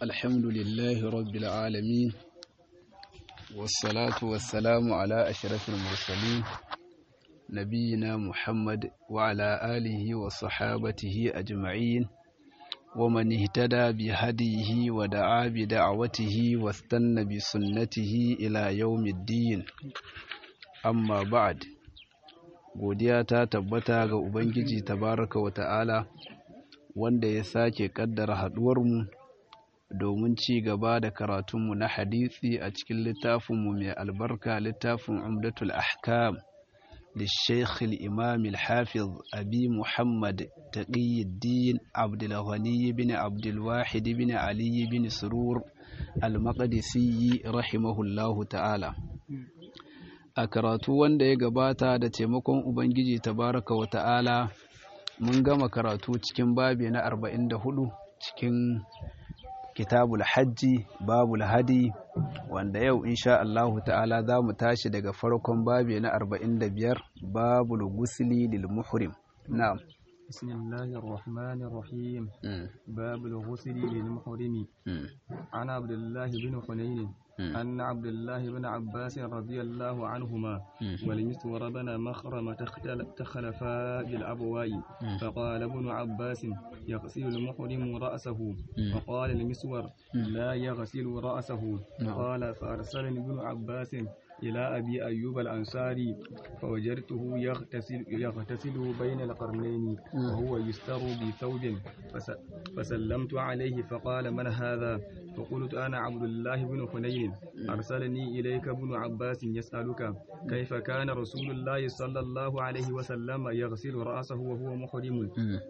الحمد لله رب العالمين والصلاة والسلام على أشرف المرسلين نبينا محمد وعلى آله وصحابته أجمعين ومن اهتدى بهديه ودعا بدعوته واستنى بسنته إلى يوم الدين أما بعد godiya ta tabbata ga Ubangiji tabaraka wa ta'ala wanda ya sake kaddara haduwarmu domin ci gaba da karatunmu na hadisi a cikin littafinmu mai albarka littafin umdatul ahkam للشيخ الإمام الحافظ أبي محمد تقي الدين عبد الغني بن عبد الواحد بن علي بن سرور المقدسي رحمه الله تعالى a karatu wanda ya gabata da taimakon Ubangiji tabaraka wa ta'ala mun gama karatu cikin babi na 44 cikin kitabul hajji babul hadi wanda yau insha Allahu ta'ala za mu tashi daga farkon babi na 45 babul gusli lil muhrim na'am بسم الله الرحمن الرحيم باب الغسل للمحرم عن عبد الله بن حنين أن عبد الله بن عباس رضي الله عنهما والمسور بن مخرمة تخلفا بالأبواء فقال ابن عباس يغسل المحرم رأسه وقال المسور لا يغسل رأسه قال فأرسلني ابن عباس إلى أبي أيوب الأنصاري فوجدته يغتسل, يغتسل بين القرنين وهو يستر بثوب فسلمت عليه فقال من هذا فقلت أنا عبد الله بن حنين أرسلني إليك ابن عباس يسألك كيف كان رسول الله صلى الله عليه وسلم يغسل رأسه وهو محرم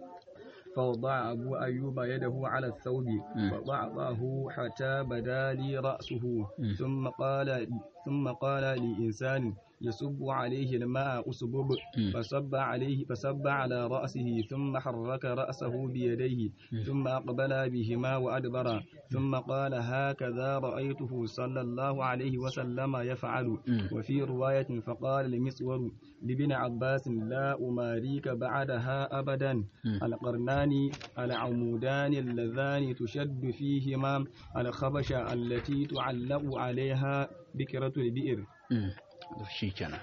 فوضع أبو أيوب يده على الثوب فضعضه حتى بدا لي رأسه ثم قال ثم قال لإنسان يصب عليه الماء أسبب فصب عليه فصب على رأسه ثم حرك رأسه بيديه ثم أقبل بهما وأدبر ثم قال هكذا رأيته صلى الله عليه وسلم يفعل وفي رواية فقال لمسور لابن عباس لا أماريك بعدها أبدا القرنان العمودان اللذان تشد فيهما الخبشة التي تعلق عليها بكرة البئر shi kenan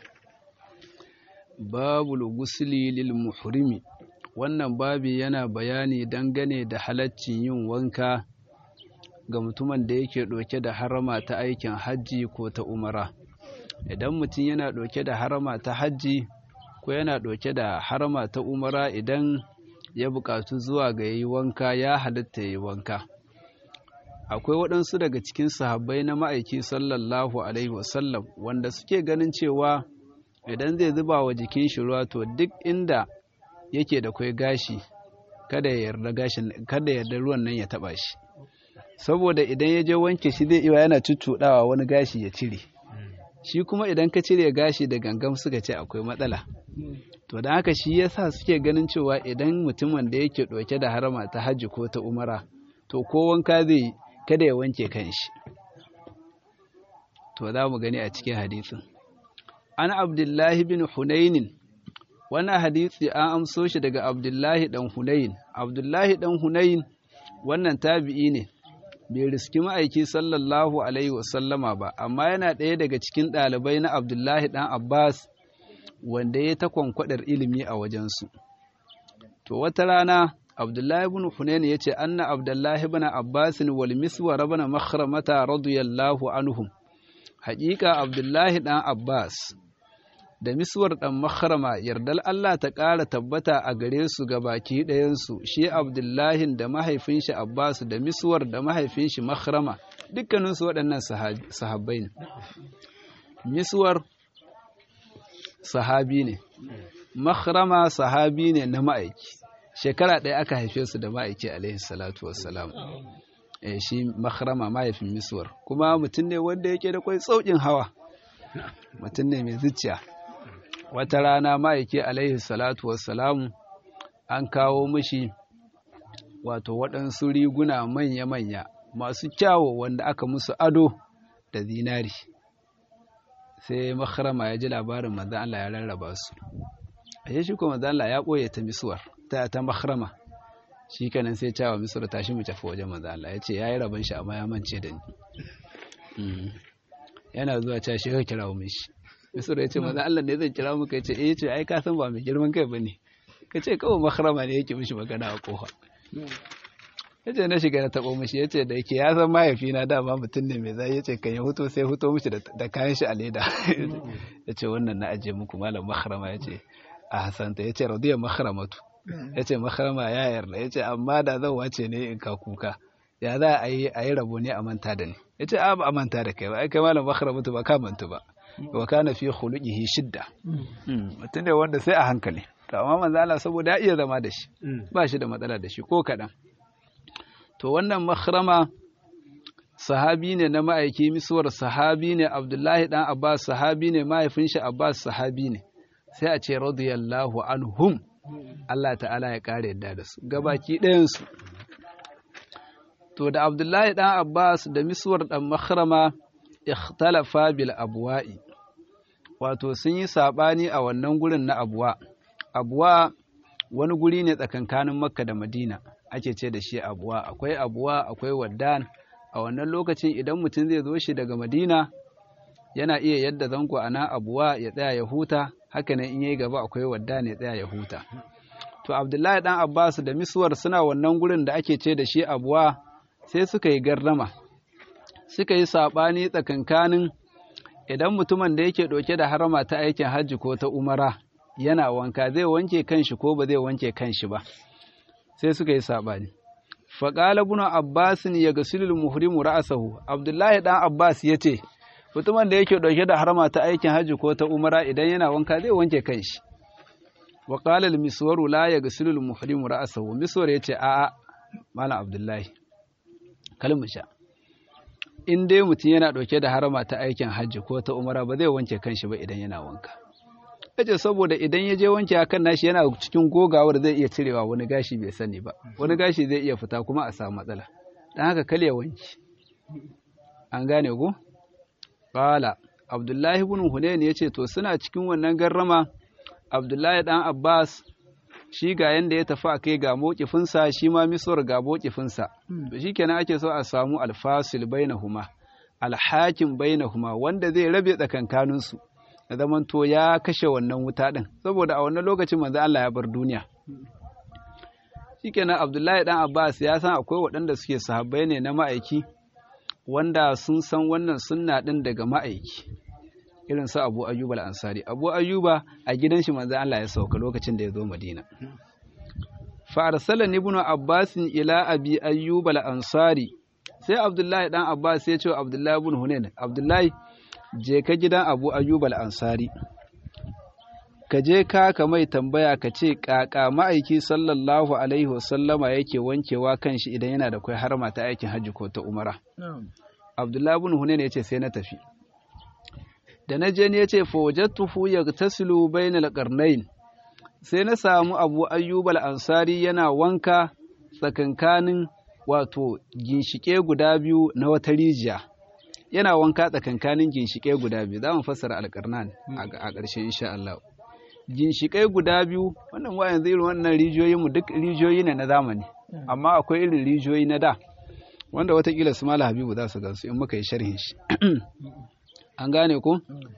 babul gusli lil muhrimi wannan babi yana bayani dangane da halaccin yin wanka ga mutumin da yake ɗauke da harama ta aikin hajji ko ta umara idan mutum yana ɗauke da harama ta hajji ko yana ɗauke da harama ta umara idan ya buƙatu zuwa ga yi wanka ya halitta yi wanka akwai waɗansu daga cikin sahabbai na ma'aiki sallallahu alaihi wasallam wanda suke ganin cewa idan zai zuba wa jikin shi ruwa to duk inda yake da kwai gashi kada ya yarda gashin kada yarda ruwan nan ya taba shi saboda idan ya je wanke shi zai iya yana cuccuɗawa wani gashi ya cire shi kuma idan ka cire gashi da gangam suka ce akwai matsala to da haka shi yasa suke ganin cewa idan mutumin da yake ɗauke da harama ta hajji ko ta umara to ko wanka zai yi kada ya wanke kanshi to za mu gani a cikin hadisin an abdullahi bin hunainin wannan hadisi an amso shi daga abdullahi dan hunain abdullahi dan hunain wannan tabi'i ne bai riski ma'aiki sallallahu alaihi wasallama ba amma yana ɗaya daga cikin ɗalibai na abdullahi dan abbas wanda ya ta kwankwadar ilimi a wajensu to wata rana Abdullahi ibn Hunayn yace anna Abdullahi ibn Abbas wal Miswar ibn Makhramata radiyallahu anhum haƙiƙa Abdullahi dan Abbas da Miswar dan Makhrama yardal Allah ta ƙara tabbata a gare su ga baki ɗayan su shi Abdullahi da mahaifin shi Abbas da Miswar da mahaifin shi Makhrama dukkanin su waɗannan sahabbai ne Miswar sahabi ne Makhrama sahabi ne na ma'aiki shekara ɗaya aka haife su da ma'aiki alaihi salatu wassalam eh shi makhrama mahaifin miswar kuma mutum ne wanda yake da kwai saukin hawa mutum ne mai zuciya wata rana ma'aiki alaihi salatu wassalam an kawo mishi wato waɗansu riguna manya-manya masu kyawo wanda aka musu ado da zinari sai makhrama ya ji labarin manzan Allah ya rarraba su a shi kuma manzan Allah ya ɓoye ta miswar ta ta makhrama shi kenan sai cewa misra tashi mu tafi wajen manzo Allah ya ce yayi rabon shi amma ya mance da ni yana zuwa cewa shi ka kira mu shi misra ya ce manzo Allah ne zan kira mu kai ce eh ce ai ka san ba mai girman kai bane ka ce kawai makarama ne yake mishi magana a kofa ya ce na shiga na taɓo mishi ya ce da yake ya san mahaifina dama mutum ne mai zai ya ce kan ya huto sai huto mishi da kayan shi a leda ya ce wannan na ajiye muku malam makarama ya ce a hasanta ya ce radiyar makaramatu ya ce makarama ya yarda ya ce amma da zan wace ne in ka kuka ya za a yi a yi rabo ne a manta da ni ya ce a ba a manta da kai ba ai kai malam makaramatu ba ka mantu ba wa kana fi khuluqihi shidda mutum ne wanda sai a hankali to amma manzo Allah saboda ya iya zama da shi ba shi da matsala da shi ko kaɗan to wannan makhrama sahabi ne na ma'aiki misuwar sahabi ne abdullahi dan abbas sahabi ne mahaifin shi abbas sahabi ne sai a ce radiyallahu anhum Allah ta'ala ya kare yadda da su gabaki ɗayan su to da abdullahi dan abbas da misuwar dan makhrama ikhtalafa bil abwa'i wato sun yi sabani a wannan gurin na abuwa abuwa wani guri ne tsakankanin makka da madina ake ce da shi abuwa akwai abuwa akwai waddan a wannan lokacin idan mutum zai zo shi daga madina yana iya yadda zango a nan abuwa ya tsaya ya huta haka nan in yi gaba akwai waddan ya tsaya ya huta to abdullahi dan abbas da miswar suna wannan gurin da ake ce da shi abuwa sai suka yi gardama suka yi saɓani tsakankanin idan mutumin da yake ɗauke da harama ta aikin hajji ko ta umara yana wanka zai wanke kanshi ko ba zai wanke kanshi ba sai suka yi saɓani faƙala bin abbas ya ga sulul muhrimu ra'asahu abdullahi dan abbas ya ce mutumin da yake ɗauke da harama ta aikin hajji ko ta umara idan yana wanka zai wanke kanshi wa qala al miswaru la ya ga sulul muhrimu ra'asahu miswar ya ce a'a malam abdullahi kalmu sha in dai mutum yana ɗauke da harama ta aikin hajji ko ta umara ba zai wanke kanshi ba idan yana wanka yace saboda idan ya je wanke akan nashi yana cikin gogawar zai iya cirewa wani gashi bai sani ba wani gashi zai iya fita kuma a samu matsala dan haka kale ya wanki an gane ko qala abdullahi ibn hunayn yace to suna cikin wannan garrama abdullahi dan abbas shi ga yanda ya tafi akai ga mokifinsa shi ma misor ga mokifinsa to shikenan ake so a samu alfasil bainahuma alhakim bainahuma wanda zai rabe tsakankaninsu ya zamanto ya kashe wannan wuta ɗin saboda a wannan lokacin manzo Allah ya bar duniya shikenan Abdullahi dan Abbas ya san akwai waɗanda suke sahabbai ne na ma'aiki wanda sun san wannan sunna ɗin daga ma'aiki irin su Abu Ayyub al-Ansari Abu Ayyuba a gidan shi manzo Allah ya sauka lokacin da ya zo Madina fa arsalani ibn Abbas ila Abi Ayyub al-Ansari sai Abdullahi dan Abbas ya ce wa Abdullahi ibn Hunain Abdullahi je ka gidan abu ayyub al'ansari ka je ka ka mai tambaya ka ce ƙaƙa ma'aiki sallallahu alaihi wasallama yake wankewa kan shi idan yana da kwai harma ta aikin hajji ko ta umara abdullahi bin hunain ya ce sai na tafi da na je ne ya ce fawajattuhu yagtasilu bainal qarnayn sai na samu abu ayyub al'ansari yana wanka tsakankanin wato ginshike guda biyu na wata rijiya yana wanka tsakankanin ginshiƙai guda biyu za mu fassara alƙarnan a ƙarshe insha Allah ginshiƙai guda biyu wannan wa yanzu irin wannan rijiyoyi mu duk rijiyoyi ne na zamani amma akwai irin rijiyoyi na da wanda watakila su mala habibu za su gansu in muka yi sharhin shi an gane ko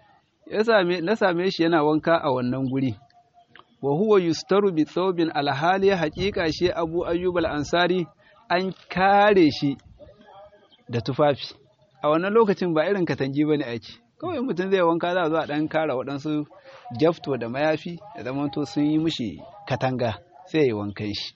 na same shi yana wanka a wannan guri wa huwa yustaru bi thawbin alhali haƙiƙa shi abu ayyub al-ansari an kare shi da tufafi a wannan lokacin ba irin katangi ba ne aiki kawai mutum zai wanka za a zo a ɗan kara waɗansu jafto da mayafi da zamanto sun yi mushi katanga sai ya yi wankan shi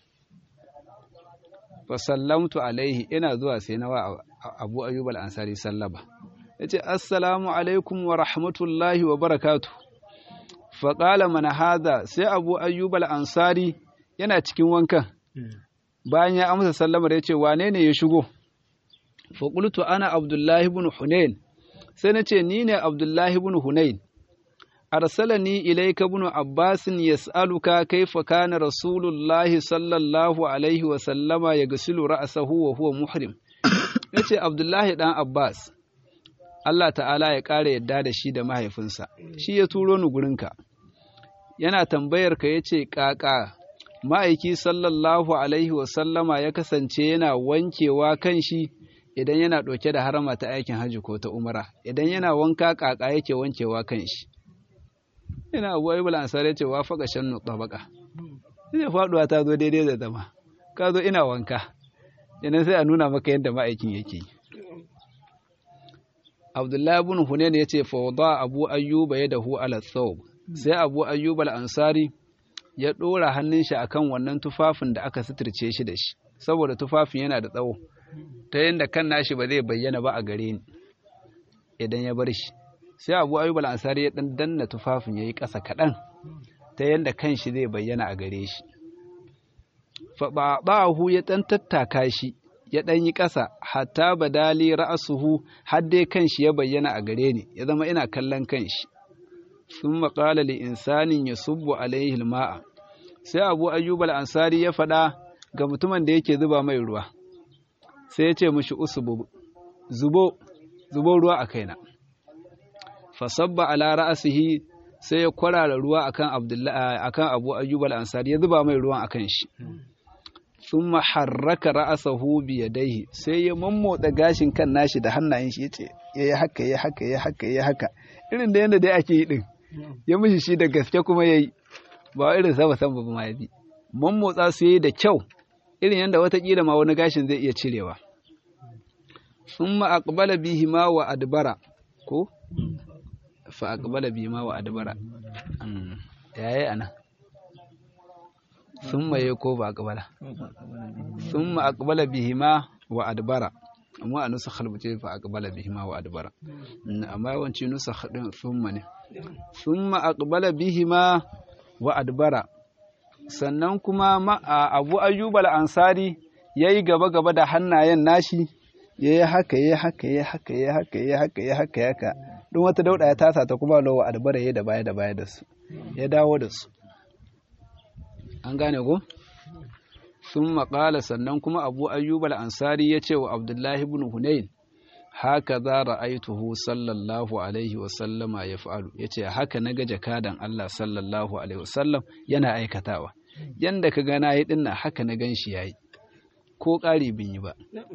fa sallamtu alaihi ina zuwa sai na wa abu ayyub al-ansari sallaba yace assalamu alaikum wa rahmatullahi wa barakatu fa qala man hadha sai abu ayyub al-ansari yana cikin wankan bayan ya amsa sallamar yace wane ne ya shigo faƙultu ana abdullahi bin hunain sai na ce ni ne abdullahi bin hunain arsalani ilaika bin abbasin yas'aluka kaifa kana rasulullahi sallallahu alaihi wa sallama ya gasilu ra'sahu wa huwa muhrim yace abdullahi dan abbas Allah ta'ala ya ƙara yadda da shi da mahaifinsa shi ya turo ni gurinka yana tambayar ka yace ƙaƙa ma'aiki sallallahu alaihi wasallama ya kasance yana wankewa kan shi idan yana ɗauke da harama ta aikin hajji ko ta umara idan yana wanka ƙaƙa yake wankewa kan shi ina abu ayyubal ansar ya ce wa faga shannu tabaka sai faduwa ta zo daidai da zama ka zo ina wanka idan sai a nuna maka yadda ma'aikin yake abdullahi ibn hunayn ya ce fa wada abu ayyuba yadahu ala thawb sai abu ayyuba al-ansari ya dora hannun shi akan wannan tufafin da aka suturce shi da shi saboda tufafin yana da tsawo ta yadda kan nashi ba zai bayyana ba a gare ni idan ya bar shi sai abu ayyub al-ansari ya dan danna tufafin yayi ƙasa kaɗan ta yadda kan shi zai bayyana a gare shi fa ba'ahu ya dan tattaka shi ya dan yi ƙasa hatta badali ra'asuhu har dai kan shi ya bayyana a gare ni ya zama ina kallon kan shi thumma qala li insanin yasubbu alayhi al-ma'a sai abu ayyub al-ansari ya faɗa ga mutumin da yake zuba mai ruwa sai ya ce mishi usubu zubo zubo ruwa a kaina fasabba ala ra'asihi sai ya kwarara ruwa akan abdullahi akan abu ayyub al-ansari ya zuba mai ruwan akan shi thumma harraka ra'asahu bi yadayhi sai ya mammotsa gashin kan nashi da hannayen shi yace yayi haka yayi haka yayi haka yayi haka irin da yanda dai ake yi din ya mishi shi da gaske kuma yayi ba irin sa ba san ba ma yabi mammotsa su yayi da kyau irin yanda watakila ma wani gashin zai iya cirewa thumma aqbala bihi ma wa adbara ko fa aqbala bihi ma wa adbara yayi ana thumma yayi ko ba aqbala thumma aqbala bihi ma wa adbara amma a nusa halbuce fa aqbala bihi ma wa adbara amma yawanci nusa din thumma ne thumma aqbala bihi ma wa adbara sannan kuma abu ayyubal ansari ya yi gaba-gaba da hannayen nashi ya yi haka ya haka ya haka ya haka ya haka ya haka ya haka don wata dauda ya tasa ta kuma lawa albara ya da baya da baya da su ya dawo da su an gane ko sun maƙala sannan kuma abu ayyubal ansari ya ce wa abdullahi ibn hunayn haka za ra'aituhu sallallahu alaihi wasallama ya fa'alu ya ce haka na ga jakadan Allah sallallahu alaihi wasallam yana aikatawa yanda ka gana yi dinnan haka na gan shi yayi ko ƙari bin yi ba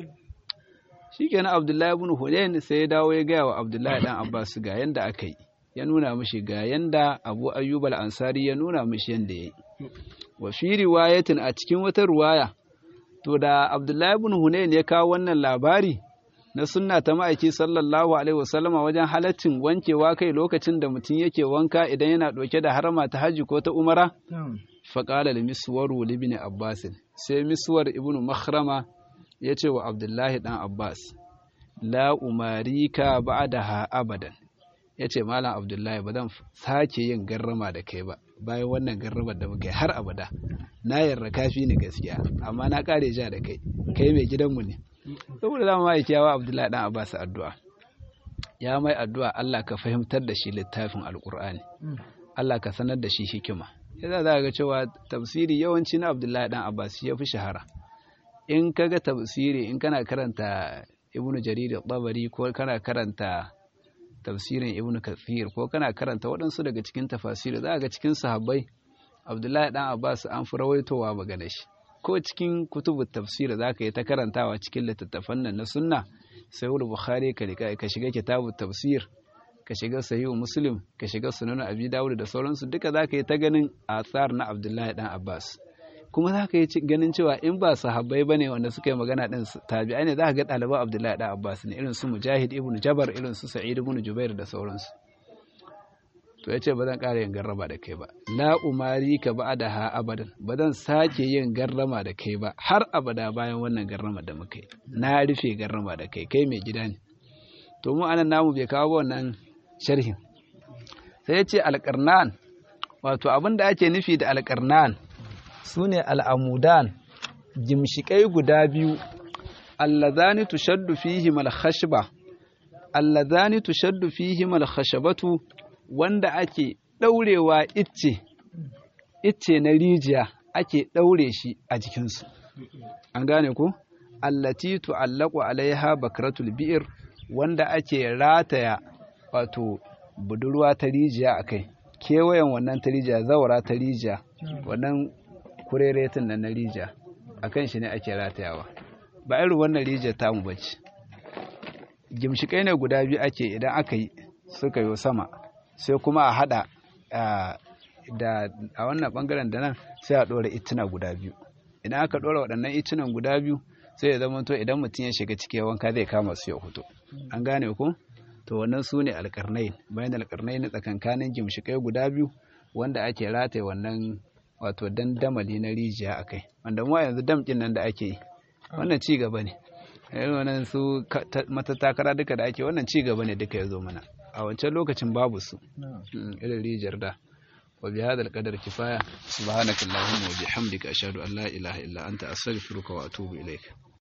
shi kenan abdullahi ibn hudayn sai ya dawo ya gaya wa abdullahi dan abbas ga yanda aka yi ya nuna mishi ga yanda abu ayyub al-ansari ya nuna mishi yanda yayi wa fi riwayatin a cikin wata ruwaya to da abdullahi ibn hudayn ya kawo wannan labari na sunna ta ma'aiki sallallahu alaihi wasallama wajen halaccin wankewa kai lokacin da mutum yake wanka idan yana ɗauke da harama ta hajji ko ta umara faƙala da miswaru libni abbas sai miswar ibnu makhrama ya ce wa abdullahi ɗan abbas la umarika ba'daha abadan ya ce malam abdullahi ba zan sake yin garrama da kai ba bayan wannan garramar da muka yi har abada na yarda kafi ni gaskiya amma na ƙare ja da kai kai mai gidanmu ne saboda za mu ma yawa abdullahi ɗan abbas addu'a ya mai addu'a Allah ka fahimtar da shi littafin alƙur'ani Allah ka sanar da shi hikima yadda za ga cewa tafsiri yawanci na abdullahi dan abbas ya fi shahara in ka ga tafsiri in kana karanta ibnu jarir tabari ko kana karanta tafsirin ibnu kathir ko kana karanta waɗansu daga cikin tafasiri za ga cikin sahabbai abdullahi dan abbas an fi rawaitowa magana shi ko cikin kutubu tafsir za ka yi ta karantawa cikin littattafan nan na sunna sai bukhari ka shiga kitabu tafsir ka shiga sahihu muslim ka shiga sunan abi dawud da sauransu duka za ka yi ta ganin athar na abdullahi dan abbas kuma za ka yi ganin cewa in ba sahabbai bane wanda suka yi magana din tabi'ai ne za ka ga ɗaliban abdullahi dan abbas ne irin su mujahid ibnu jabar irin su sa'id ibnu jubair da sauransu to ya ce ba zan ƙara yin garrama da kai ba la umari ka ba da ha abadan ba zan sake yin garrama da kai ba har abada bayan wannan garrama da muka yi na rufe garrama da kai kai mai gida ne to mu anan namu bai kawo wannan sharhin sai ya ce alƙarnan wato abin da ake nufi da alƙarnan su ne al'amudan gimshiƙai guda biyu allazani tushaddu fihim al-khashba allazani tushaddu fihim al-khashabatu wanda ake ɗaurewa icce icce na rijiya ake ɗaure shi a jikinsu an gane ku allati tu'allaqu alaiha bakratul bi'r wanda ake rataya wato budurwa ta rijiya akai kewayen wannan ta rijiya zawara ta rijiya wannan kureretin nan na rija akan shi ne ake ratayawa ba irin wannan rijiyar tamu bace gimshikai ne guda biyu ake idan aka yi suka yi sama sai kuma a hada da a wannan bangaren da nan sai a dora ituna guda biyu idan aka dora waɗannan itunan guda biyu sai ya zama to idan mutum ya shiga cikin wanka zai kama su ya fito an gane ko to wannan su ne alƙarnai bayan alƙarnai na tsakankanin gimshikai guda biyu wanda ake rataye wannan wato dandamali na rijiya a kai wanda mu yanzu damkin nan da ake yi wannan ci gaba ne irin wannan su matattakara duka da ake wannan ci gaba ne duka ya zo mana a wancan lokacin babu su irin rijiyar da wa bi hadal qadar kifaya subhanakallahumma wa bihamdika ashhadu an la ilaha illa anta astaghfiruka wa atubu ilaik